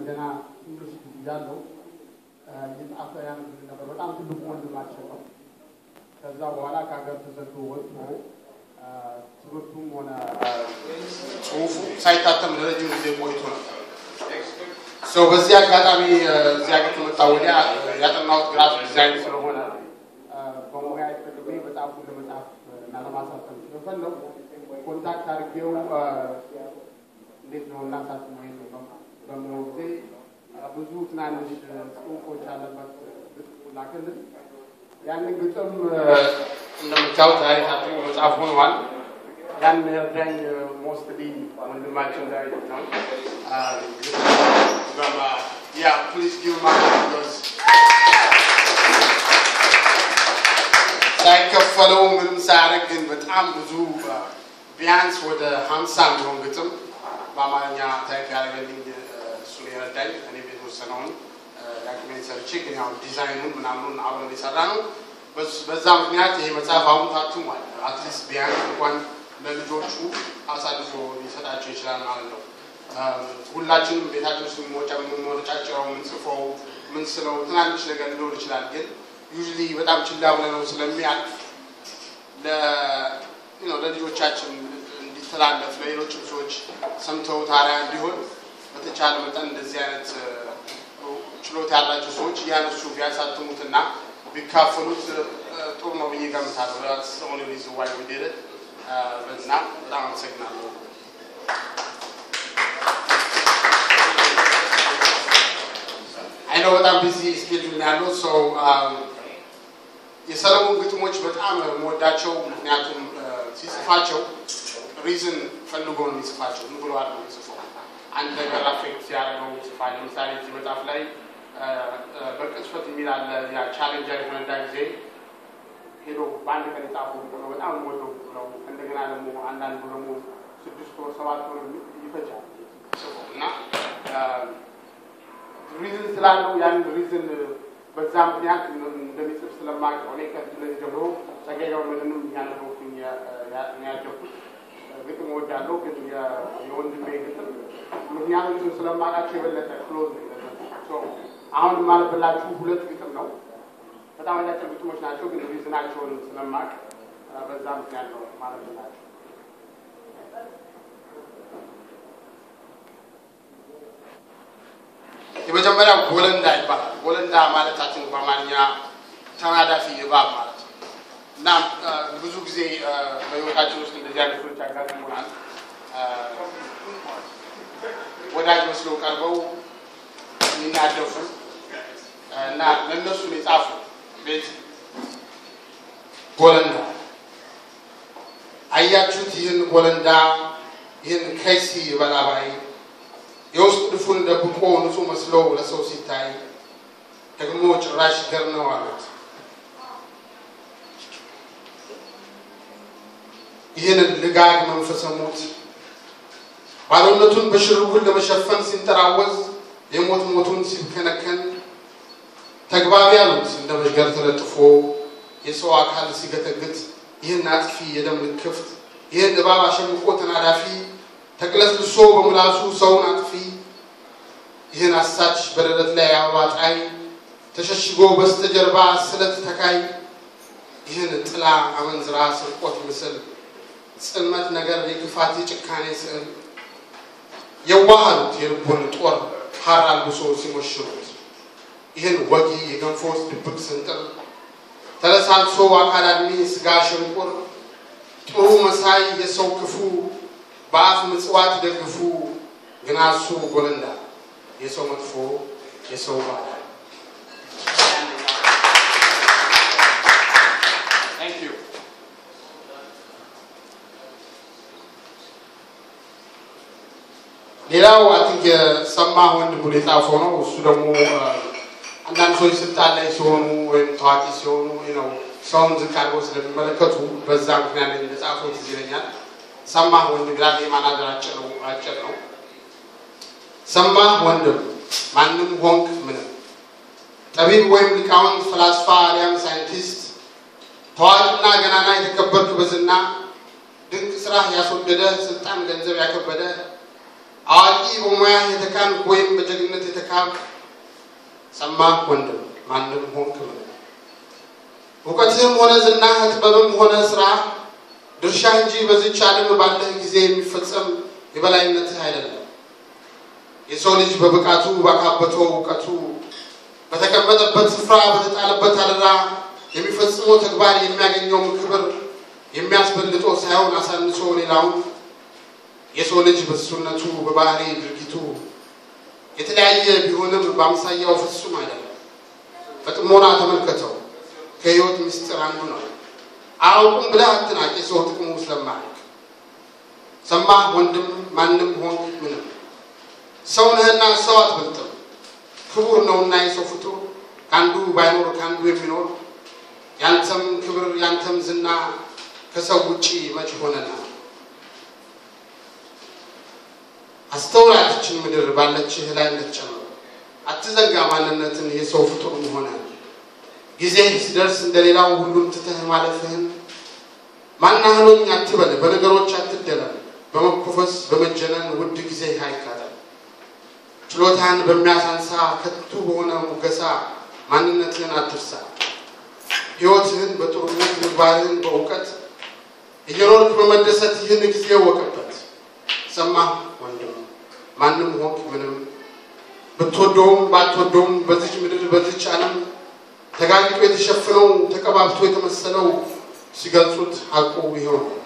ገና ዩኒቨርሲቲ እያለሁ እየጻፈ ያነብልን ነበር። በጣም ትልቁ ወንድማችን ነው። ከዛ በኋላ ከሀገር ተሰዶ ወጥቶ ትምህርቱም ሆነ ጽሁፉ ሳይታተም ለረጅም ጊዜ ቆይቶ ነበር። ሰው በዚህ አጋጣሚ እዚህ ሀገር ከመጣ ወዲያ ያጠናሁት ግራፊክ ዲዛይን ስለሆነ በሙያ ተጠቅሜ መጽሐፉን ለመጻፍ እና ለማሳተም ስለፈለጉ ኮንታክት አድርጌው እንዴት ነው እናሳትም ወይ በምለው ጊዜ ብዙ ትናንሽ ጽሁፎች ያለበት ግጥም ላክልን። ያንን ግጥም እንደምታዩት ዛሬ ታትሞ መጽሐፍ ሆኗል። ያን ረዳኝ ሞስትሊ ወንድማችን ዳዊት ነው። ያ ፕሊዝ ጊቭ ማ ሳይከፈለው ምንም ሳያደርግ ግን በጣም ብዙ ቢያንስ ወደ ሀምሳ የሚሆን ግጥም በአማርኛ ታይፕ ያደረገልኝ እሱ ነው የረዳኝ። እኔ የተወሰነውን ዳክሜንት ሰርቼ ግን ያው ዲዛይኑን ምናምኑን አብረን የሰራ ነው። በዛ ምክንያት ይሄ መጽሐፍ አሁን ታትሟል። አትሊስት ቢያንስ እንኳን ለልጆቹ አሳልፎ ሊሰጣቸው ይችላል ማለት ነው። ሁላችንም ቤታችን ውስጥ የምንወጫጭረው የምንጽፈው ምንስለው ትናንሽ ነገር ሊኖር ይችላል ግን ዩዥሊ በጣም ችላ ብለነው ስለሚያልፍ ለልጆቻችን እንዲተላለፍ ለሌሎችም ሰዎች ሰምተው ታሪያ እንዲሆን በተቻለ መጠን እንደዚህ አይነት ችሎታ ያላቸው ሰዎች እያነሱ ቢያሳትሙትና ቢካፈሉት ጥሩ ነው ብዬ ገምታለሁ። ሆነ ሊዝዋይ ወደደ በና በጣም አመሰግናለሁ። አይነው በጣም ቢዚ ስኬጁል ያለው ሰው የሰለሞን ግጥሞች በጣም የምወዳቸው ምክንያቱም ሲጽፋቸው ሪዝን ፈልጎ ነው የሚጽፋቸው። ምን ብሎ አለ የሚጽፈው አንድ ነገር አፌክት ሲያደርገው ይጽፋል። ለምሳሌ እዚህ መጽሐፍ ላይ በቅጽበት የሚል አለ። ያ ቻሌንጀር የሆነዳ ጊዜ ሄዶ በአንድ ቀን የጻፈው ነው። በጣም የምወደው ነው። እንደገና ደግሞ አንዳንዱ ደግሞ ስድስት ወር ሰባት ወር ይፈጃል ጽፎ እና ሪዝን ስላለው ያን ሪዝን በዛ ምክንያት እንደሚጽፍ ስለማውቅ እኔ ከልጅነት ጀምሮ ጸጋዬ ገብረመድህንም እያነበብኩኝ ያደኩት ግጥም እወዳለሁ። ግን የወንድሜ ግጥም ምክንያቶችን ስለማውቃቸው የበለጠ ክሎዝ አሁን የማነብላችሁ ሁለት ግጥም ነው። በጣም አጫጭር ግጥሞች ናቸው፣ ግን ሪዝናቸውን ስለማውቅ በዛ ምክንያት ነው ማነብላችሁ። የመጀመሪያው ጎለንዳ ይባላል። ጎለንዳ ማለታችን በአማርኛ ተናዳፊ እባብ ማለት ነው እና ብዙ ጊዜ በህይወታችን ውስጥ እንደዚህ አይነት ሰዎች ያጋጥሙናል። ወዳጅ መስለው ቀርበው የሚናደፉ እና ለእነሱ የጻፉ ቤት ጎለንዳ አያችሁት? ይህን ጎለንዳ ይህን ከይሲ በላባይ የውስጥ ድፉን ደብቆ ንጹህ መስሎ ለሰው ሲታይ ደግሞ ጭራሽ ገር ነው አሉት። ይህንን ልጋግ መንፈሰ ሞት ባዶነቱን በሽርጉን ለመሸፈን ሲንጠራወዝ የሞት ሞቱን ሲከነከን ተግባቢ አሉት እንደ መዥገር ተለጥፎ የሰው አካል ሲገተግት ይህን አጥፊ የደም ልክፍት ይህን እባብ አሸምቆ ተናዳፊ ተቅለስልሶ በምላሱ ሰውን አጥፊ ይህን አሳች በደረት ላይ አበባ ጣይ ተሸሽጎ በስተጀርባ ስለት ተካይ ይህን ጥላ አመንዝራ ስርቆት ምስል ጽልመት ነገር የክፋት የጭካኔ ስዕል የዋሃሉት የልቦን ጦር ሀር አልብሶ ሲሞሽሩት ይህን ወጊ የገንፎ ውስጥ ድብቅ ስንጥር ተለሳልሶ አካል አድሜ ስጋ ሽንቁር ጥሩ መሳይ የሰው ክፉ በአፍ ምጽዋት ደግፉ ግና እሱ ጎለንዳ የሰው መጥፎ የሰው ባል ሌላው አቲንክ የሰማህ ወንድሙ የጻፈው ነው። እሱ ደግሞ አንዳንድ ሰዎች ስልጣን ላይ ሲሆኑ ወይም ታዋቂ ሲሆኑ ነው ሰውን ዝቅ አድርገው ስለሚመለከቱ በዛ ምክንያት እንደጻፈው ትዝ ይለኛል። ሰማህ ወንድም ይላል። የማናገር አጭር ነው አጭር ነው። ሰማህ ወንድም ማንም ሆንክ ምንም ጠቢብ ወይም ሊቃውንት፣ ፈላስፋ አሊያም ሳይንቲስት፣ ታዋቂና ገናና የተከበርክ በዝና ድንቅ ስራህ ያስወደደ ስልጣን ገንዘብ ያከበደ አዋቂ በሙያ የተካንክ ወይም በጀግንነት የተካ ሀብት ሰማህ ወንድም ማንም ሆንክ ምን እውቀትህም ሆነ ዝናህ ጥበብም ሆነ ስራ ድርሻ እንጂ በዚች ዓለም ባለህ ጊዜ የሚፈጸም የበላይነትህ አይደለም። የሰው ልጅ በብቃቱ ባካበተው እውቀቱ በተቀመጠበት ስፍራ በተጣለበት አደራ የሚፈጽመው ተግባር የሚያገኘውም ክብር የሚያስበልጠው ሳይሆን አሳንሶ ሌላውን የሰው ልጅ በሱነቱ በባህሪ ድርጊቱ የተለያየ ቢሆንም በአምሳያው ፍጹም አይደለም። በጥሞና ተመልከተው። ከህይወት ምስጢር አንዱ ነው። አያውቁም ብለህ አትናቅ፣ የሰው ጥቅሙ ስለማያውቅ። ሰማህ ወንድም ማንም ሆንክ ምንም ሰው ነህና ሰው አትበልጥም። ክቡር ነውና የሰው ፍጡር ከአንዱ ባይኖር ከአንዱ የሚኖር ያንተም ክብር ያንተም ዝና ከሰው ውጪ መች ሆነና። አስተውላትችን ምድር ባለችህ ላይ እንድትጨምር አትዘንጋ ማንነትን የሰው ፍጡር መሆነ ጊዜ ሲደርስ እንደሌላው ሁሉን ትተህ ማለፍህን ማናህሎኝ አትበል፣ በነገሮች አትደለም፣ በመኮፈስ በመጀነን ውድ ጊዜ አይቃጠል። ችሎታህን በሚያሳንሳ ከንቱ በሆነ ሙገሳ ማንነትህን አትርሳ። ሕይወትህን በጥሩነት ምግባርህን በእውቀት እየኖርክ በመደሰት ይህን ጊዜ ወቅበት። ሰማህ ወንድም ማንም ሆንክ ምንም ብትወደውም ባትወደውም በዚች ምድር በዚች ዓለም ተጋግጦ የተሸፈነው ተቀባብቶ የተመሰለው ሲገልጹት ሀቁ ይኸው ነው።